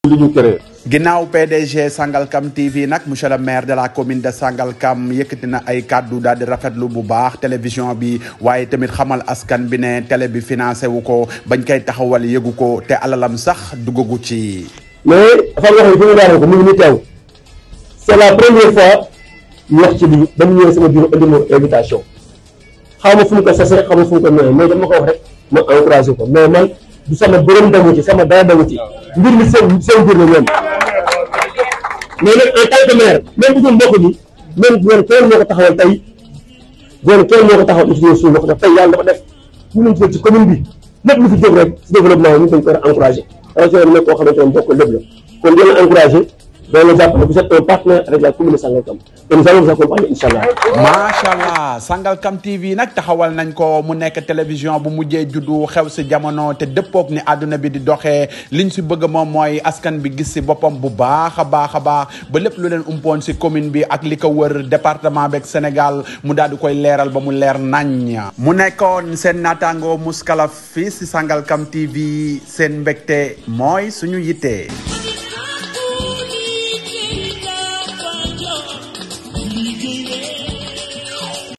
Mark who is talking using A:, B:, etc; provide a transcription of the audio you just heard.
A: li ñu créé.
B: ginnaaw PDG Sangalkam TV nag monsieur le maire de la commune de Sangalkam yëkkati na ay kàddu daal di rafetlu bu baax télévision bi waaye tamit xamal askan bi ne télé bi financé wu ko bañ koy taxawal yëgu ko te alalam sax duggagu ci.
A: mais dafa wax ne fi mu daanee ko mu ngi nii teew c' est la première fois ñu wax ci lii ba mu ñëwee sama bureau indi ma invitation xaw ma fu mu ko sasee xaw ma fu mu ko ñëwee mais dama ko wax rek ma encouragé ko mais man du sama bërëm damu ci sama dara damu ci mbir mi seen seen mbir la ñoom mais nag en tant que maire même bu dul mbokk bi même bu kenn moo ko taxawal tey bu kenn moo ko taxawal ci suñu mbokk daf tey yàlla dafa def ñu ngi ci ci commune bi lépp lu fi jóg rek si développement ñu dañ ko war a encouragé rajo bi nag koo xamante ne mbokk lépp la kon di leen encouragé doon la jàpp ne vous êtes un partenaire avec la commune de Sangalkam et nous allons vous accompagner incha allah.
B: macha allah Sangalkam TV nag taxawal nañ ko mu nekk télévision bu mujjee juddu xew si jamono te dëppoog ni àdduna bi di doxee liñ si bëgg moom mooy askan bi gis si boppam bu baax a baax a baax ba lépp lu leen umpoon si commune bi ak li ko wër département beeg Sénégal mu daal di koy leeral ba mu leer nañ. mu nekkoon seen naataango Mouskalaf fii si Sangalkam TV seen mbégte mooy suñu yitte.